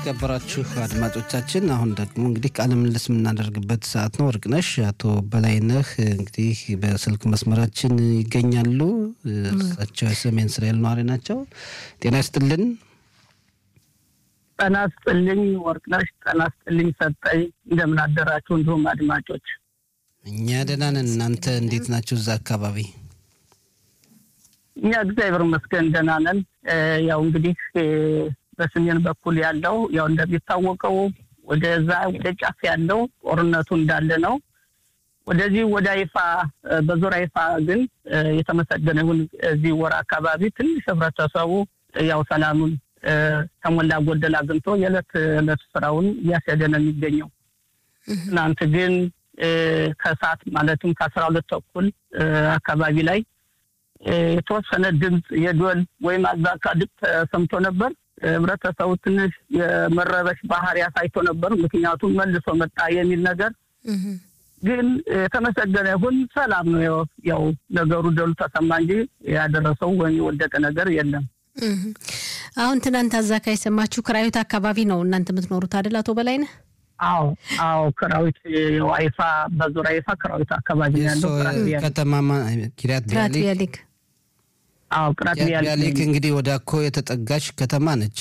የተከበራችሁ አድማጮቻችን አሁን ደግሞ እንግዲህ ቃለ ምልልስ የምናደርግበት ሰዓት ነው። ወርቅነሽ አቶ በላይነህ እንግዲህ በስልክ መስመራችን ይገኛሉ። እሳቸው የሰሜን እስራኤል ነዋሪ ናቸው። ጤና ይስጥልን። ጤና ይስጥልኝ ወርቅነሽ። ጤና ይስጥልኝ ሰጠኝ። እንደምን አደራችሁ? እንዲሁም አድማጮች እኛ ደህና ነን። እናንተ እንዴት ናችሁ እዛ አካባቢ? እኛ እግዚአብሔር ይመስገን ደህና ነን። ያው እንግዲህ በሰሜን በኩል ያለው ያው እንደሚታወቀው ወደዛ ወደ ጫፍ ያለው ጦርነቱ እንዳለ ነው። ወደዚህ ወደ አይፋ በዙር አይፋ ግን የተመሰገነ ይሁን እዚህ ወር አካባቢ ትንሽ ህብረተሰቡ ያው ሰላሙን ከሞላ ጎደል አግኝቶ የዕለት ዕለት ስራውን እያስሄደ ነው የሚገኘው። ትናንት ግን ከሰዓት ማለትም ከአስራ ሁለት ተኩል አካባቢ ላይ የተወሰነ ድምፅ የዶል ወይም አዛካ ድምፅ ተሰምቶ ነበር። ህብረተሰቡ ትንሽ የመረበሽ ባህሪ አሳይቶ ነበር። ምክንያቱም መልሶ መጣ የሚል ነገር ግን የተመሰገነ ይሁን ሰላም ነው። ያው ነገሩ ደሉ ተሰማ እንጂ ያደረሰው ወይም የወደቀ ነገር የለም። አሁን ትናንት አዛካ የሰማችሁ ክራዩት አካባቢ ነው እናንተ የምትኖሩት አይደል? አቶ በላይነህ? አዎ አዎ፣ ክራዊት አይፋ በዙር አይፋ ክራዊት አካባቢ ያለው ከተማ ኪሪያት ቢያሊክ አዎ ቅራት ቢያሊክ እንግዲህ ወደ አኮ የተጠጋች ከተማ ነች።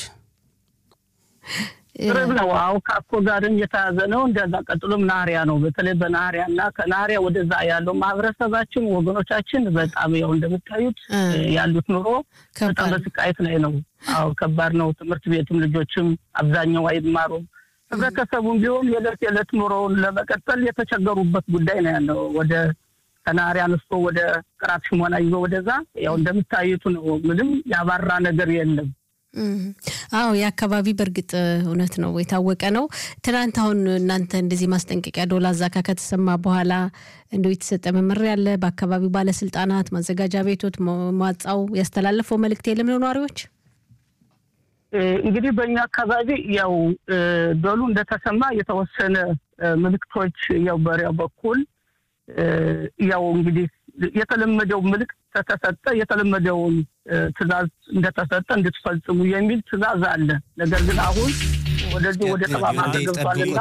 ቅርብ ነው። አዎ ከአኮ ጋርም የተያዘ ነው። እንደዛ ቀጥሎም ናህሪያ ነው። በተለይ በናህሪያ እና ከናህሪያ ወደዛ ያለው ማህበረሰባችን ወገኖቻችን በጣም ያው እንደምታዩት ያሉት ኑሮ በጣም በስቃየት ላይ ነው። አዎ ከባድ ነው። ትምህርት ቤትም ልጆችም አብዛኛው አይማሩም። ህብረተሰቡም ቢሆን የዕለት የዕለት ኑሮውን ለመቀጠል የተቸገሩበት ጉዳይ ነው ያለው። ወደ ከናህሪያ አንስቶ ወደ ቅራት ሽሞና ይዞ ወደዛ ያው እንደምታዩት ነው። ምንም ያባራ ነገር የለም። አዎ የአካባቢ በእርግጥ እውነት ነው የታወቀ ነው። ትናንት አሁን እናንተ እንደዚህ ማስጠንቀቂያ ዶላ ዛካ ከተሰማ በኋላ እንደው የተሰጠ መመሪያ አለ በአካባቢው ባለስልጣናት፣ ማዘጋጃ ቤቶት፣ መዋጻው ያስተላለፈው መልእክት የለም ለነዋሪዎች? እንግዲህ በእኛ አካባቢ ያው ዶሉ እንደተሰማ የተወሰነ ምልክቶች ያው በሪያው በኩል ያው እንግዲህ የተለመደው ምልክት ከተሰጠ የተለመደውን ትዕዛዝ እንደተሰጠ እንድትፈጽሙ የሚል ትዕዛዝ አለ። ነገር ግን አሁን ወደዚህ ወደ ተማማ ገብቷልና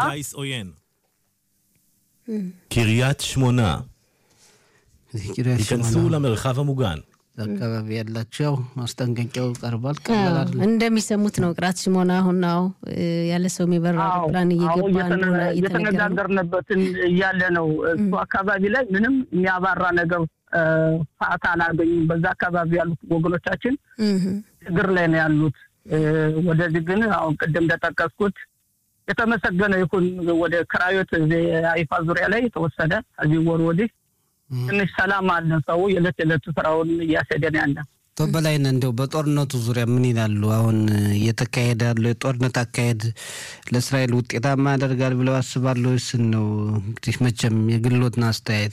קריית שמונה, ייכנסו למרחב המוגן. አካባቢ ያላቸው ማስጠንቀቂያው ቀርቧል። ቀላል አይደለም። እንደሚሰሙት ነው። ቅራት ሽሞና አሁን ነው ያለ ሰው የሚበራ አውሮፕላን እየገባ እንደሆነ እየተነገረ ነው። የተነጋገርንበትን እያለ ነው። እሱ አካባቢ ላይ ምንም የሚያባራ ነገር ሰዓት አላገኙም። በዛ አካባቢ ያሉት ወገኖቻችን ችግር ላይ ነው ያሉት። ወደዚህ ግን አሁን ቅድም እንደጠቀስኩት የተመሰገነ ይሁን ወደ ክራዮት አይፋ ዙሪያ ላይ የተወሰደ ከዚህ ወር ወዲህ ትንሽ ሰላም አለ። ሰው የዕለት የዕለት ስራውን እያስሄደን ያለ አቶ በላይነህ እንደው በጦርነቱ ዙሪያ ምን ይላሉ? አሁን እየተካሄደ ያለው የጦርነት አካሄድ ለእስራኤል ውጤታማ ያደርጋል ብለው አስባሉ? ስን ነው እንግዲህ መቼም የግሎትን አስተያየት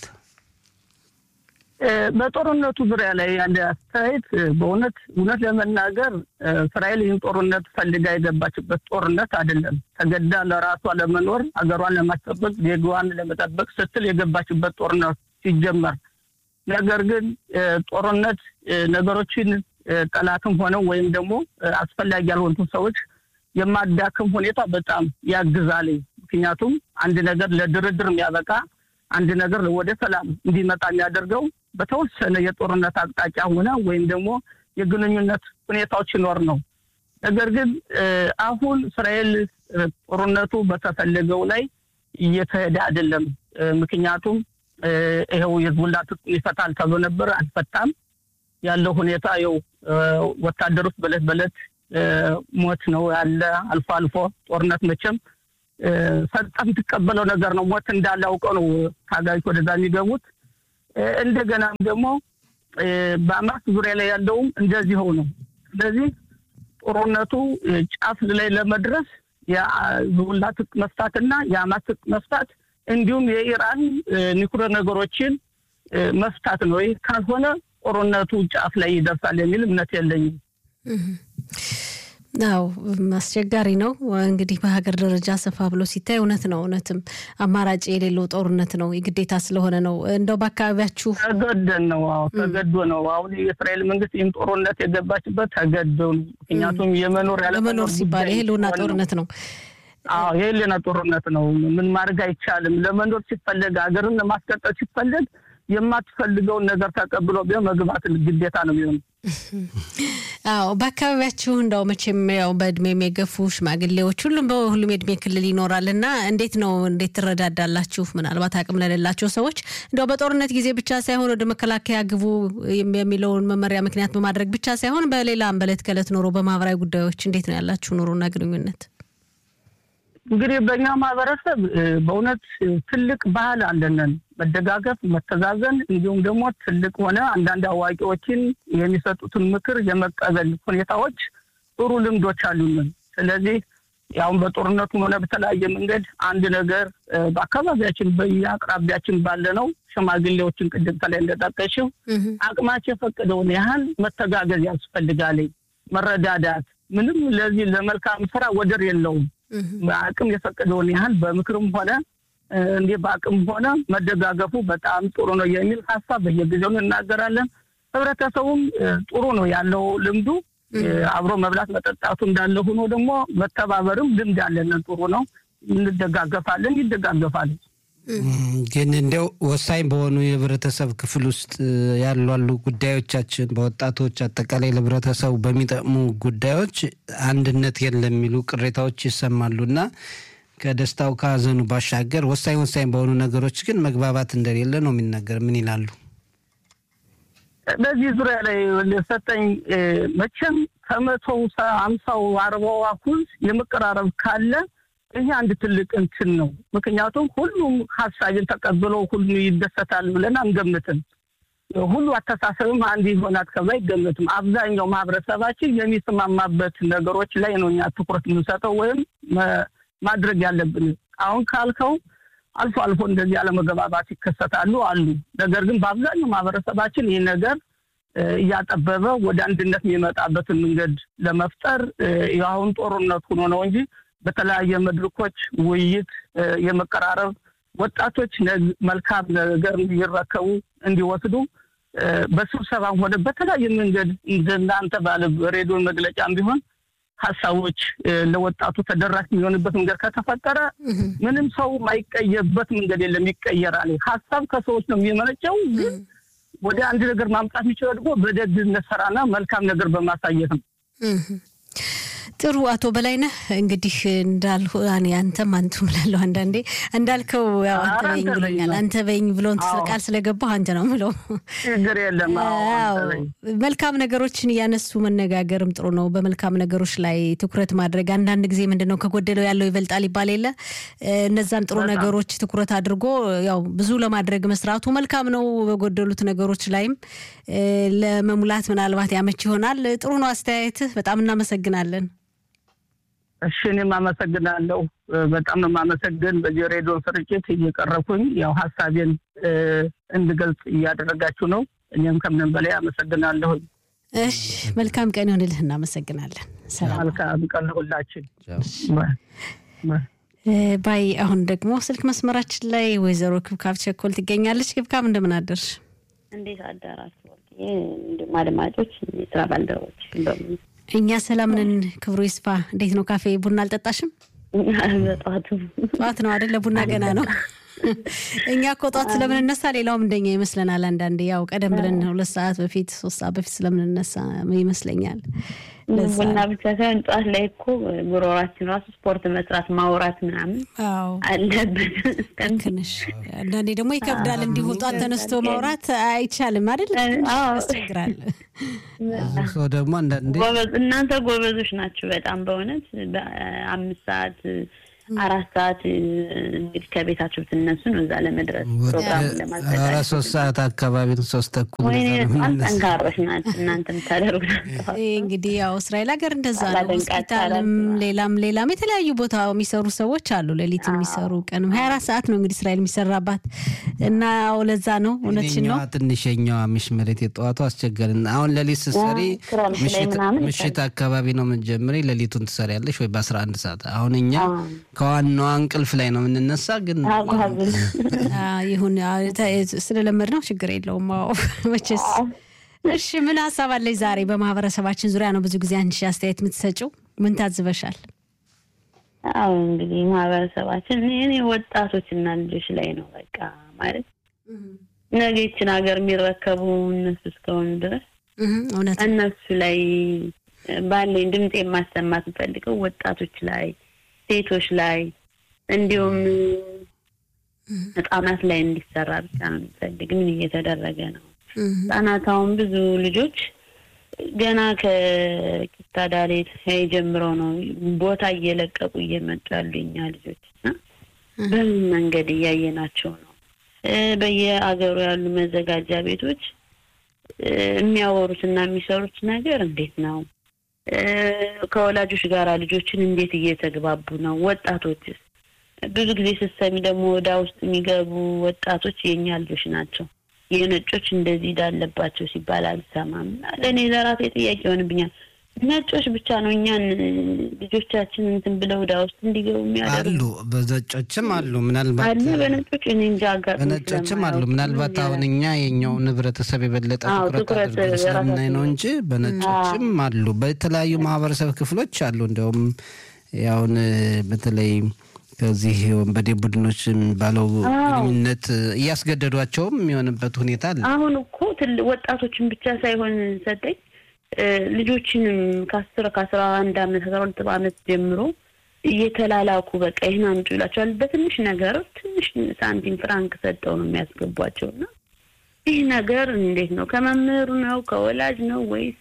በጦርነቱ ዙሪያ ላይ ያለ አስተያየት በእውነት እውነት ለመናገር እስራኤል ይህን ጦርነት ፈልጋ የገባችበት ጦርነት አይደለም። ተገዳ ለራሷ ለመኖር ሀገሯን ለማስጠበቅ ዜጋዋን ለመጠበቅ ስትል የገባችበት ጦርነት ሲጀመር ነገር ግን ጦርነት ነገሮችን ጠላትም ሆነው ወይም ደግሞ አስፈላጊ ያልሆኑትን ሰዎች የማዳክም ሁኔታ በጣም ያግዛል። ምክንያቱም አንድ ነገር ለድርድር የሚያበቃ አንድ ነገር ወደ ሰላም እንዲመጣ የሚያደርገው በተወሰነ የጦርነት አቅጣጫ ሆነ ወይም ደግሞ የግንኙነት ሁኔታዎች ይኖር ነው። ነገር ግን አሁን እስራኤል ጦርነቱ በተፈለገው ላይ እየተሄደ አይደለም። ምክንያቱም ይኸው የህዝቡላ ትጥቁን ይፈታል ተብሎ ነበር፣ አልፈታም። ያለው ሁኔታ ይኸው ወታደሮች በለት በለት ሞት ነው ያለ። አልፎ አልፎ ጦርነት መቼም ሰጠ የምትቀበለው ነገር ነው። ሞት እንዳለ አውቀው ነው ታጋዮች ወደዛ የሚገቡት። እንደገናም ደግሞ በአማስ ዙሪያ ላይ ያለውም እንደዚሁ ነው። ስለዚህ ጦርነቱ ጫፍ ላይ ለመድረስ የህዝቡላ ትጥቅ መፍታትና የአማስ ትጥቅ መፍታት እንዲሁም የኢራን ኒኩሌር ነገሮችን መፍታት ነው። ይህ ካልሆነ ጦርነቱ ጫፍ ላይ ይደርሳል የሚል እምነት የለኝም። አዎ አስቸጋሪ ነው። እንግዲህ በሀገር ደረጃ ሰፋ ብሎ ሲታይ እውነት ነው። እውነትም አማራጭ የሌለው ጦርነት ነው፣ የግዴታ ስለሆነ ነው። እንደው በአካባቢያችሁ ተገደን ነው። አዎ ተገዶ ነው። አሁን የእስራኤል መንግስት ይህን ጦርነት የገባችበት ተገዶ ነው። ምክንያቱም የመኖር ለመኖር ሲባል የህልውና ጦርነት ነው። አዎ የህልውና ጦርነት ነው። ምን ማድረግ አይቻልም። ለመኖር ሲፈለግ ሀገርን ለማስቀጠል ሲፈለግ የማትፈልገውን ነገር ተቀብሎ ቢሆን መግባት ግዴታ ነው የሚሆነው። አዎ በአካባቢያችሁ እንደው መቼም ያው በእድሜም የገፉ ሽማግሌዎች ሁሉም በሁሉም የእድሜ ክልል ይኖራል እና እንዴት ነው እንዴት ትረዳዳላችሁ? ምናልባት አቅም ለሌላቸው ሰዎች እንደው በጦርነት ጊዜ ብቻ ሳይሆን ወደ መከላከያ ግቡ የሚለውን መመሪያ ምክንያት በማድረግ ብቻ ሳይሆን በሌላም በዕለት ከዕለት ኑሮ በማህበራዊ ጉዳዮች እንዴት ነው ያላችሁ ኑሮና ግንኙነት? እንግዲህ በእኛ ማህበረሰብ በእውነት ትልቅ ባህል አለንን፣ መደጋገፍ፣ መተዛዘን እንዲሁም ደግሞ ትልቅ ሆነ አንዳንድ አዋቂዎችን የሚሰጡትን ምክር የመቀበል ሁኔታዎች ጥሩ ልምዶች አሉንን። ስለዚህ ያሁን በጦርነቱም ሆነ በተለያየ መንገድ አንድ ነገር በአካባቢያችን በየአቅራቢያችን ባለ ነው ሽማግሌዎችን ቅድም ከላይ እንደጠቀሽው አቅማቸው የፈቀደውን ያህል መተጋገዝ ያስፈልጋል። መረዳዳት ምንም ለዚህ ለመልካም ስራ ወደር የለውም። አቅም የፈቀደውን ያህል በምክርም ሆነ እንዲህ በአቅም ሆነ መደጋገፉ በጣም ጥሩ ነው የሚል ሀሳብ በየጊዜው እናገራለን። ህብረተሰቡም ጥሩ ነው ያለው ልምዱ አብሮ መብላት መጠጣቱ እንዳለ ሆኖ ደግሞ መተባበርም ልምድ ያለን ጥሩ ነው። እንደጋገፋለን፣ ይደጋገፋለን። ግን እንዲያው ወሳኝ በሆኑ የህብረተሰብ ክፍል ውስጥ ያሉ አሉ ጉዳዮቻችን በወጣቶች አጠቃላይ ለህብረተሰቡ በሚጠቅሙ ጉዳዮች አንድነት የለም የሚሉ ቅሬታዎች ይሰማሉ እና ከደስታው ከሀዘኑ ባሻገር ወሳኝ ወሳኝ በሆኑ ነገሮች ግን መግባባት እንደሌለ ነው የሚነገር። ምን ይላሉ? በዚህ ዙሪያ ላይ ሰጠኝ መቼም ከመቶው አምሳው አርባው አኩል የመቀራረብ ካለ ይሄ አንድ ትልቅ እንትን ነው። ምክንያቱም ሁሉም ሀሳብን ተቀብሎ ሁሉ ይደሰታል ብለን አንገምትም። ሁሉ አስተሳሰብም አንድ ይሆናል ከዛ አይገምትም። አብዛኛው ማህበረሰባችን የሚስማማበት ነገሮች ላይ ነው እኛ ትኩረት የምንሰጠው ወይም ማድረግ ያለብን። አሁን ካልከው አልፎ አልፎ እንደዚህ አለመግባባት ይከሰታሉ አሉ። ነገር ግን በአብዛኛው ማህበረሰባችን ይህ ነገር እያጠበበ ወደ አንድነት የሚመጣበትን መንገድ ለመፍጠር የአሁን ጦርነት ሆኖ ነው እንጂ በተለያየ መድረኮች ውይይት የመቀራረብ ወጣቶች መልካም ነገር እንዲረከቡ እንዲወስዱ በስብሰባም ሆነ በተለያየ መንገድ እንደናንተ ባለ ሬዲዮ መግለጫም ቢሆን ሀሳቦች ለወጣቱ ተደራሽ የሚሆንበት መንገድ ከተፈጠረ ምንም ሰው ማይቀየርበት መንገድ የለም፣ ይቀየራል። ሀሳብ ከሰዎች ነው የሚመነጨው። ግን ወደ አንድ ነገር ማምጣት የሚችለው ደግሞ በደግነት ስራና መልካም ነገር በማሳየት ነው። ጥሩ አቶ በላይነህ እንግዲህ እንዳልሁ አንተም አንቱ ምላለሁ አንዳንዴ እንዳልከው ያው አንተ በይኝ ብሎኛል። አንተ በይኝ ብሎን ቃል ስለገባሁ አንተ ነው ምለው። ችግር የለም። መልካም ነገሮችን እያነሱ መነጋገርም ጥሩ ነው። በመልካም ነገሮች ላይ ትኩረት ማድረግ አንዳንድ ጊዜ ምንድን ነው ከጎደለው ያለው ይበልጣል ይባል የለ እነዛን ጥሩ ነገሮች ትኩረት አድርጎ ያው ብዙ ለማድረግ መስራቱ መልካም ነው። በጎደሉት ነገሮች ላይም ለመሙላት ምናልባት ያመች ይሆናል። ጥሩ ነው አስተያየትህ። በጣም እናመሰግናለን። እሺ እኔም አመሰግናለሁ። በጣም ነው የማመሰግን። በዚህ ሬዲዮ ስርጭት እየቀረብኩኝ ያው ሀሳቤን እንድገልጽ እያደረጋችሁ ነው። እኔም ከምንም በላይ አመሰግናለሁኝ። እሺ መልካም ቀን ይሆንልህ። እናመሰግናለን። ሰላም መልካም ቀን ሁላችን ባይ። አሁን ደግሞ ስልክ መስመራችን ላይ ወይዘሮ ክብካብ ቸኮል ትገኛለች። ክብካብ እንደምን አደርሽ? እንዴት አደራችሁ? እንዲሁም አድማጮች፣ የስራ ባልደረቦች በሙሉ እኛ ሰላም ነን። ክብሩ ይስፋ። እንዴት ነው? ካፌ ቡና አልጠጣሽም? በጠዋቱ ጠዋት ነው አደለ? ቡና ገና ነው። እኛ እኮ ጠዋት ስለምንነሳ ሌላውም እንደኛ ይመስለናል። አንዳንዴ ያው ቀደም ብለን ሁለት ሰዓት በፊት ሶስት ሰዓት በፊት ስለምንነሳ ይመስለኛል። ቡና ብቻ ሳይሆን ጠዋት ላይ እኮ ጉሮሯችን ራሱ ስፖርት መስራት ማውራት ምናምን አለብን። ልክ ነሽ። አንዳንዴ ደግሞ ይከብዳል። እንዲሁ ጠዋት ተነስቶ ማውራት አይቻልም አይደል? ያስቸግራል። ሰው ደግሞ አንዳንዴ እናንተ ጎበዞች ናችሁ በጣም በእውነት በአምስት ሰዓት አራት ሰዓት እንግዲህ ከቤታቸው ብትነሱ ነው እዛ ለመድረስ ፕሮግራም ለማዘጋጀት አራት ሶስት ሰዓት አካባቢ ሶስት ተኩል ወይኔ በጣም ጠንካሮች ናቸው እናንተ የምታደርጉት እንግዲህ ያው እስራኤል ሀገር እንደዛ ነው። ሆስፒታልም ሌላም ሌላም የተለያዩ ቦታ የሚሰሩ ሰዎች አሉ። ሌሊት የሚሰሩ ቀንም ሀያ አራት ሰዓት ነው እንግዲህ እስራኤል የሚሰራባት እና ያው ለዛ ነው እውነትሽን ነው። ትንሸኛዋ ሚሽመሬት የጠዋቱ አስቸጋሪ አሁን ሌሊት ስትሰሪ ምሽት አካባቢ ነው የምትጀምሪ። ሌሊቱን ትሰሪያለሽ ወይ በአስራ አንድ ሰዓት አሁን እኛ ከዋናዋ እንቅልፍ ላይ ነው የምንነሳ። ግን ይሁን ስለለመድ ነው ችግር የለውም። መቼስ እሺ፣ ምን ሀሳብ አለች ዛሬ? በማህበረሰባችን ዙሪያ ነው ብዙ ጊዜ አንቺ አስተያየት የምትሰጪው። ምን ታዝበሻል? አዎ እንግዲህ ማህበረሰባችን እኔ ወጣቶችና ልጆች ላይ ነው በቃ ማለት ነገ ይችን ሀገር የሚረከቡ እነሱ እስከሆኑ ድረስ እነሱ ላይ ባለኝ ድምፅ የማሰማት የምፈልገው ወጣቶች ላይ ሴቶች ላይ እንዲሁም ህጻናት ላይ እንዲሰራ ብቻ ነው የሚፈልግ። ምን እየተደረገ ነው? ህጻናት አሁን ብዙ ልጆች ገና ከኪታዳሬ ጀምረው ነው ቦታ እየለቀቁ እየመጡ ያሉ የኛ ልጆች እና በምን መንገድ እያየናቸው ነው? በየአገሩ ያሉ መዘጋጃ ቤቶች የሚያወሩትና የሚሰሩት ነገር እንዴት ነው? ከወላጆች ጋር ልጆችን እንዴት እየተግባቡ ነው? ወጣቶችስ ብዙ ጊዜ ስትሰሚ ደግሞ ወዳ ውስጥ የሚገቡ ወጣቶች የእኛ ልጆች ናቸው። የነጮች እንደዚህ እንዳለባቸው ሲባል አልሰማም። ለእኔ ለራሴ ጥያቄ ይሆንብኛል። ነጮች ብቻ ነው እኛን ልጆቻችን እንትን ብለው ወዳ ውስጥ እንዲገቡ የሚያደርጉ አሉ። በነጮችም አሉ። ምናልባት አለ በነጮች እኔ እንጃ አጋጥሞኝ በነጮችም አሉ። ምናልባት አሁን እኛ የኛውን ህብረተሰብ የበለጠ ትኩረት አድርገን ስለምናይ ነው እንጂ በነጮችም አሉ። በተለያዩ ማህበረሰብ ክፍሎች አሉ። እንዲያውም ያውን በተለይ ከዚህ ወንበዴ ቡድኖች የሚባለው ግንኙነት እያስገደዷቸውም የሚሆንበት ሁኔታ አለ። አሁን እኮ ወጣቶችን ብቻ ሳይሆን ሰጠኝ ልጆችንም ከአስር ከአስራ አንድ አመት አስራ ሁለት አመት ጀምሮ እየተላላኩ በቃ ይህን አምጡ ይላቸዋል። በትንሽ ነገር ትንሽ ሳንቲም ፍራንክ ሰጠው ነው የሚያስገቧቸው እና ይህ ነገር እንዴት ነው? ከመምህሩ ነው ከወላጅ ነው ወይስ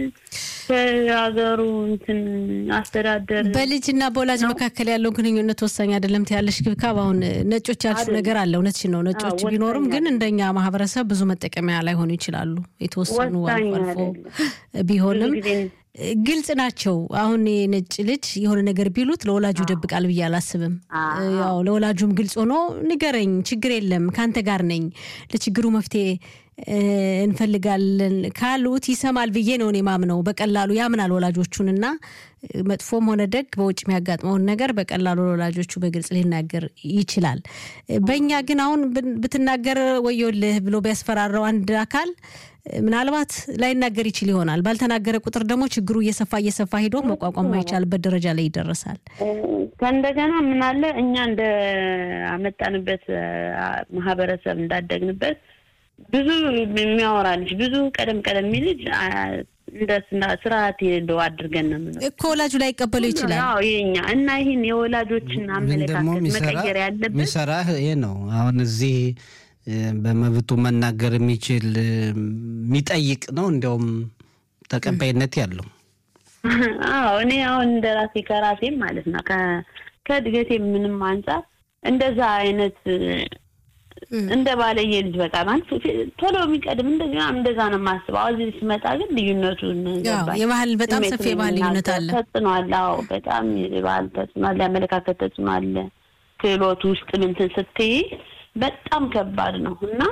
ከሀገሩ እንትን አስተዳደር? በልጅና በወላጅ መካከል ያለው ግንኙነት ወሳኝ አይደለም ትያለሽ ክብካብ። አሁን ነጮች ያልሽው ነገር አለ፣ እውነትሽን ነው። ነጮች ቢኖሩም ግን እንደኛ ማህበረሰብ ብዙ መጠቀሚያ ላይሆኑ ይችላሉ። የተወሰኑ አልፎ አልፎ ቢሆንም ግልጽ ናቸው። አሁን የነጭ ልጅ የሆነ ነገር ቢሉት ለወላጁ ይደብቃል ብዬ አላስብም። ያው ለወላጁም ግልጽ ሆኖ ንገረኝ፣ ችግር የለም ከአንተ ጋር ነኝ፣ ለችግሩ መፍትሄ እንፈልጋለን ካሉት ይሰማል ብዬ ነው እኔ ማምነው። በቀላሉ ያምናል ወላጆቹን እና መጥፎም ሆነ ደግ በውጭ የሚያጋጥመውን ነገር በቀላሉ ለወላጆቹ በግልጽ ሊናገር ይችላል። በእኛ ግን አሁን ብትናገር ወዮልህ ብሎ ቢያስፈራራው አንድ አካል ምናልባት ላይናገር ይችል ይሆናል። ባልተናገረ ቁጥር ደግሞ ችግሩ እየሰፋ እየሰፋ ሄዶ መቋቋም ማይቻልበት ደረጃ ላይ ይደረሳል። ከእንደገና ምን አለ እኛ እንደ አመጣንበት ማህበረሰብ እንዳደግንበት ብዙ የሚያወራ ልጅ ብዙ ቀደም ቀደም የሚል ልጅ እንደ ስርዓት ሄደው አድርገን ነው የምንለው እኮ ወላጁ ላይ ይቀበለው ይችላል። አዎ የኛ እና ይህን የወላጆችን አመለካከት መቀየር ያለበት የሚሰራህ ይሄ ነው። አሁን እዚህ በመብቱ መናገር የሚችል የሚጠይቅ ነው እንዲያውም ተቀባይነት ያለው። አዎ እኔ አሁን እንደ ራሴ ከራሴም ማለት ነው ከእድገቴ ምንም አንጻር እንደዛ አይነት እንደ ባለየ ልጅ በቃ ማለት ቶሎ የሚቀድም እንደዚህ እንደዛ ነው የማስበው። እዚህ ሲመጣ ግን ልዩነቱን የባህል በጣም ሰፊ የባህል ልዩነት አለ፣ ተጽዕኖ አለ። አዎ በጣም የባህል ተጽዕኖ አለ፣ የአመለካከት ተጽዕኖ አለ። ክህሎት ውስጥ ምንትን ስትይ በጣም ከባድ ነው እና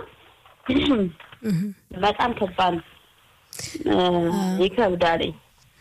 በጣም ከባድ ነው፣ ይከብዳልኝ።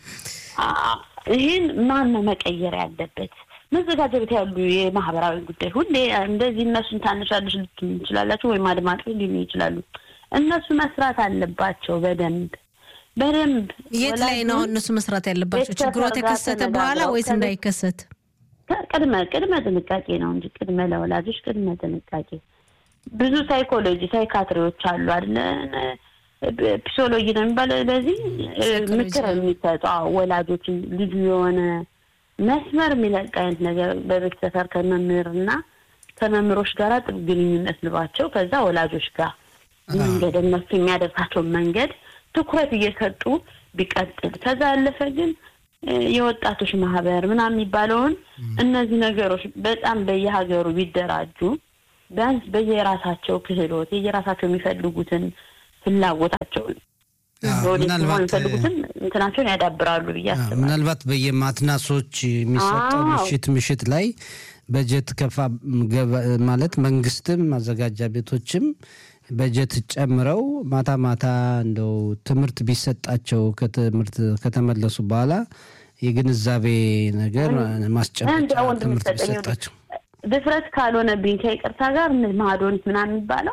ይህን ማን ነው መቀየር ያለበት? መዘጋጃ ቤት ያሉ የማህበራዊ ጉዳይ ሁሌ እንደዚህ እነሱን ታነሻለሽ ልትሉ ይችላላችሁ፣ ወይም አድማጮች ሊሉ ይችላሉ። እነሱ መስራት አለባቸው በደንብ በደንብ። የት ላይ ነው እነሱ መስራት ያለባቸው? ችግሩ የተከሰተ በኋላ ወይስ እንዳይከሰት? ቅድመ ቅድመ ጥንቃቄ ነው እንጂ ቅድመ ለወላጆች ቅድመ ጥንቃቄ። ብዙ ሳይኮሎጂ ሳይካትሪዎች አሉ አይደለ? ፒሶሎጂ ነው የሚባለው። ለዚህ ምክር የሚሰጡ ወላጆችን ልጁ የሆነ መስመር የሚለቅ አይነት ነገር በቤት ሰፈር ከመምህርና ከመምህሮች ጋር ጥሩ ግንኙነት ልባቸው ከዛ ወላጆች ጋር መንገድ እነሱ የሚያደርሳቸውን መንገድ ትኩረት እየሰጡ ቢቀጥል ከዛ ያለፈ ግን የወጣቶች ማህበር ምናምን የሚባለውን እነዚህ ነገሮች በጣም በየሀገሩ ቢደራጁ ቢያንስ በየራሳቸው ክህሎት የየራሳቸው የሚፈልጉትን ፍላጎታቸውን የሚፈልጉትን እንትናቸውን ያዳብራሉ ብዬ አስባለሁ። ምናልባት በየማትናሶች የሚሰጠው ምሽት ምሽት ላይ በጀት ከፋ ማለት መንግስትም ማዘጋጃ ቤቶችም በጀት ጨምረው ማታ ማታ እንደው ትምህርት ቢሰጣቸው ከትምህርት ከተመለሱ በኋላ የግንዛቤ ነገር ማስጨበጫ ትምህርት ቢሰጣቸው ድፍረት ካልሆነብኝ ከይቅርታ ጋር ማዶኒት ምናምን የሚባለው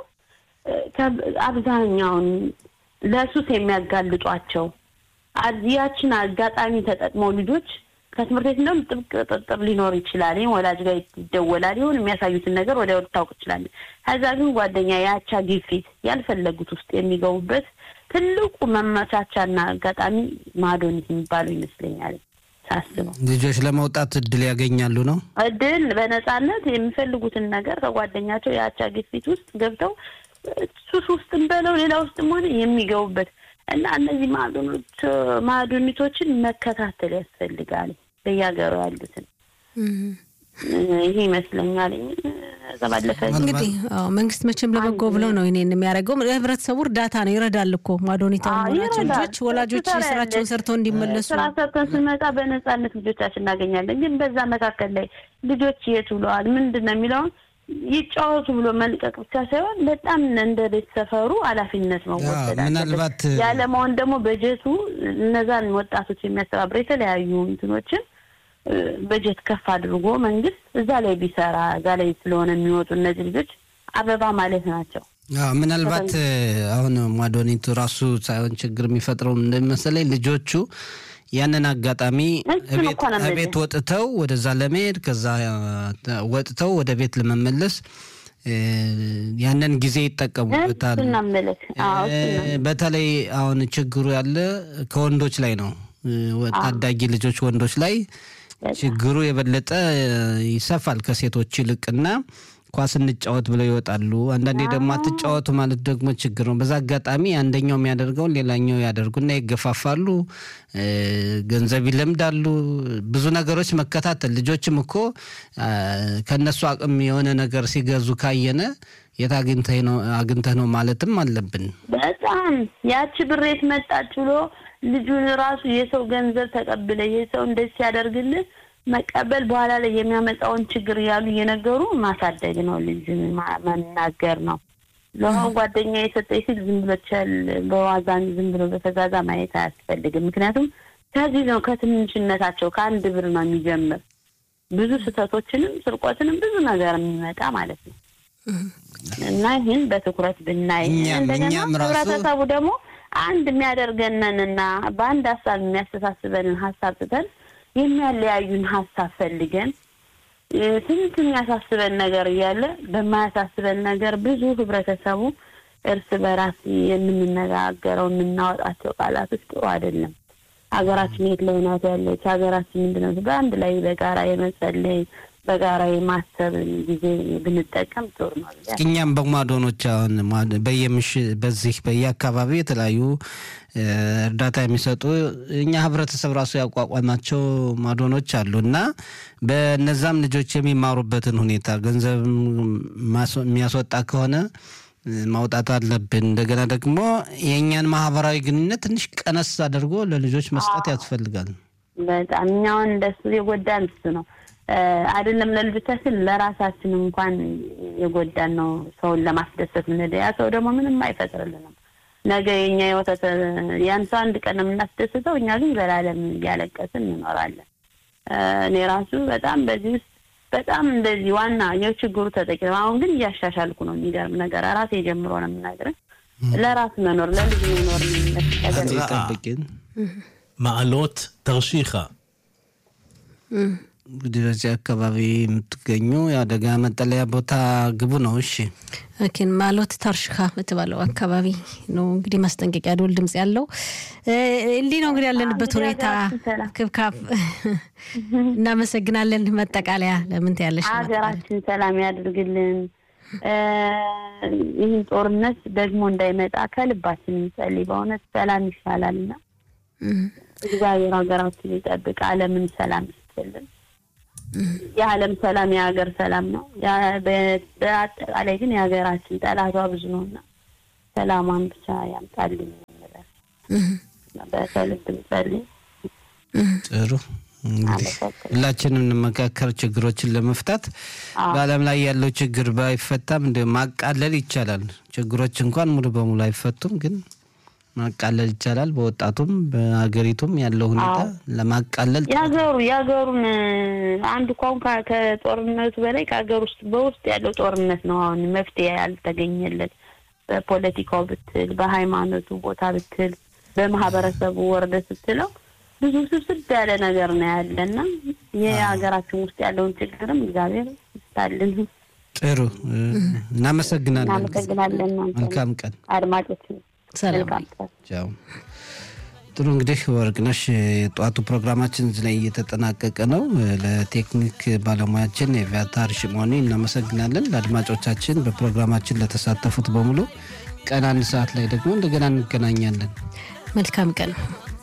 አብዛኛውን ለሱስ የሚያጋልጧቸው ያችን አጋጣሚ ተጠቅመው ልጆች ከትምህርት ቤት እንደውም ጥብቅ ቁጥጥር ሊኖር ይችላል። ይህም ወላጅ ጋር ይደወላል። ይሁን የሚያሳዩትን ነገር ወዲያው ልታውቅ ትችላለች። ከዛ ግን ጓደኛ የአቻ ግፊት ያልፈለጉት ውስጥ የሚገቡበት ትልቁ መመቻቻና አጋጣሚ ማዶኒት የሚባለው ይመስለኛል ሳስበው። ልጆች ለመውጣት እድል ያገኛሉ ነው እድል በነፃነት የሚፈልጉትን ነገር ከጓደኛቸው የአቻ ግፊት ውስጥ ገብተው ሱስ ውስጥም በለው ሌላ ውስጥም ሆነ የሚገቡበት እና እነዚህ ማዕዶኒቶችን መከታተል ያስፈልጋል። በየሀገሩ ያሉትን ይሄ ይመስለኛል። ባለፈ እንግዲህ መንግስት መቼም ለበጎ ብለው ነው ይሄን የሚያደርገው። ለህብረተሰቡ እርዳታ ነው፣ ይረዳል እኮ ማዶኒታ መሆናቸው ልጆች ወላጆች ስራቸውን ሰርተው እንዲመለሱ ስራ ሰርተን ስንመጣ በነፃነት ልጆቻችን እናገኛለን። ግን በዛ መካከል ላይ ልጆች የት ውለዋል ምንድን ነው የሚለውን ይጫወቱ ብሎ መልቀቅ ብቻ ሳይሆን በጣም እንደ ቤት ሰፈሩ ኃላፊነት መወሰድ ምናልባት ያለመሆን ደግሞ በጀቱ እነዛን ወጣቶች የሚያስተባብር የተለያዩ እንትኖችን በጀት ከፍ አድርጎ መንግስት እዛ ላይ ቢሰራ እዛ ላይ ስለሆነ የሚወጡ እነዚህ ልጆች አበባ ማለት ናቸው። ምናልባት አሁን ማዶኒቱ ራሱ ሳይሆን ችግር የሚፈጥረው እንደመሰለኝ ልጆቹ ያንን አጋጣሚ ቤት ወጥተው ወደዛ ለመሄድ ከዛ ወጥተው ወደ ቤት ለመመለስ ያንን ጊዜ ይጠቀሙበታል። በተለይ አሁን ችግሩ ያለ ከወንዶች ላይ ነው። ታዳጊ ልጆች ወንዶች ላይ ችግሩ የበለጠ ይሰፋል ከሴቶች ይልቅና ኳስ እንጫወት ብለው ይወጣሉ። አንዳንዴ ደግሞ አትጫወቱ ማለት ደግሞ ችግር ነው። በዛ አጋጣሚ አንደኛው የሚያደርገውን ሌላኛው ያደርጉና ይገፋፋሉ፣ ገንዘብ ይለምዳሉ። ብዙ ነገሮች መከታተል ልጆችም እኮ ከነሱ አቅም የሆነ ነገር ሲገዙ ካየነ የት አግኝተህ ነው ማለትም አለብን። በጣም ያቺ ብሬት መጣች ብሎ ልጁን ራሱ የሰው ገንዘብ ተቀብለ የሰው እንደዚህ ሲያደርግልህ መቀበል በኋላ ላይ የሚያመጣውን ችግር እያሉ እየነገሩ ማሳደግ ነው። ልጅ መናገር ነው። ለሆን ጓደኛ የሰጠኝ ሲል ዝም ብሎ ቸል በዋዛን ዝም ብሎ በፈዛዛ ማየት አያስፈልግም። ምክንያቱም ከዚህ ነው ከትንሽነታቸው ከአንድ ብር ነው የሚጀምር ብዙ ስህተቶችንም ስርቆትንም ብዙ ነገር የሚመጣ ማለት ነው። እና ይህን በትኩረት ብናይ እንደገና ህብረተሰቡ ደግሞ አንድ የሚያደርገንንና በአንድ ሀሳብ የሚያስተሳስበንን ሀሳብ ትተን የሚያለያዩን ሀሳብ ፈልገን ስንት የሚያሳስበን ነገር እያለ በማያሳስበን ነገር ብዙ ህብረተሰቡ እርስ በራስ የምንነጋገረው የምናወጣቸው ቃላቶች ጥሩ አይደለም። ሀገራችን የት ላይ ናት ያለች? ሀገራችን ምንድነው? በአንድ ላይ በጋራ የመጸለይ በጋራ የማሰብን ጊዜ ብንጠቀም ጥሩ ነው። እኛም በማዶኖች አሁን በየምሽ በዚህ በየአካባቢው የተለያዩ እርዳታ የሚሰጡ እኛ ህብረተሰብ ራሱ ያቋቋማቸው ማዶኖች አሉ እና በነዛም ልጆች የሚማሩበትን ሁኔታ ገንዘብ የሚያስወጣ ከሆነ ማውጣት አለብን። እንደገና ደግሞ የእኛን ማህበራዊ ግንኙነት ትንሽ ቀነስ አድርጎ ለልጆች መስጠት ያስፈልጋል። በጣም እኛውን እንደሱ የጎዳን እሱ ነው አይደለም ለልጆቻችን ለራሳችን እንኳን የጎዳን ነው። ሰውን ለማስደሰት ምንሄደ ያ ሰው ደግሞ ምንም አይፈጥርልንም። ነገ የኛ የወተት ያን ሰው አንድ ቀን የምናስደስተው እኛ ግን ዘላለም እያለቀስን እንኖራለን። እኔ ራሱ በጣም በዚህ ውስጥ በጣም እንደዚህ ዋና የችግሩ ተጠቂ ነው። አሁን ግን እያሻሻልኩ ነው። የሚገርም ነገር ራሴ ጀምሮ ነው የምናገረው። ለራስ መኖር ለልጅ መኖር ጠብቂን מעלות תרשיחא እንግዲህ በዚህ አካባቢ የምትገኙ የአደጋ መጠለያ ቦታ ግቡ ነው። እሺ ኪን ማሎት ታርሽካ በተባለው አካባቢ ነው እንግዲህ ማስጠንቀቂያ ደወል ድምጽ ያለው እንዲህ ነው እንግዲህ ያለንበት ሁኔታ ክብካብ። እናመሰግናለን። መጠቃለያ ለምን ትያለሽ? ሀገራችን ሰላም ያድርግልን። ይህን ጦርነት ደግሞ እንዳይመጣ ከልባችን እንጸልይ። በእውነት ሰላም ይሻላልና እግዚአብሔር ሀገራችን ይጠብቅ፣ ዓለምን ሰላም ይስጥልን። የዓለም ሰላም የሀገር ሰላም ነው። ያ- በ- በአጠቃላይ ግን የሀገራችን ጠላቷ ብዙ ነው እና ሰላሟን ብቻ ያምጣልን እንላለን። በከልብ እንጸልይ። ጥሩ እንግዲህ አመሰግናለሁ። ሁላችንም እንመካከር ችግሮችን ለመፍታት አዎ። በዓለም ላይ ያለው ችግር ባይፈታም እንደ ማቃለል ይቻላል። ችግሮች እንኳን ሙሉ በሙሉ አይፈቱም፣ ግን ማቃለል ይቻላል። በወጣቱም በሀገሪቱም ያለው ሁኔታ ለማቃለል የሀገሩ የሀገሩን አንድ እንኳን ከ- ከጦርነቱ በላይ ከሀገር ውስጥ በውስጥ ያለው ጦርነት ነው አሁን መፍትሄ ያልተገኘለት። በፖለቲካው ብትል፣ በሃይማኖቱ ቦታ ብትል፣ በማህበረሰቡ ወርደ ስትለው ብዙ ስብስብ ያለ ነገር ነው ያለ እና የሀገራችን ውስጥ ያለውን ችግርም እግዚአብሔር ይፍታልን። ጥሩ እ፣ እናመሰግናለን። እናመሰግናለን። እናንተ መልካም ቀን። አድማጮች ሰላም መልካም ቀን። ቻው። ጥሩ እንግዲህ ወርቅነሽ የጠዋቱ ፕሮግራማችን እዚህ ላይ እየተጠናቀቀ ነው። ለቴክኒክ ባለሙያችን የቪያታር ሽሞኒ እናመሰግናለን። ለአድማጮቻችን በፕሮግራማችን ለተሳተፉት በሙሉ ቀን አንድ ሰዓት ላይ ደግሞ እንደገና እንገናኛለን። መልካም ቀን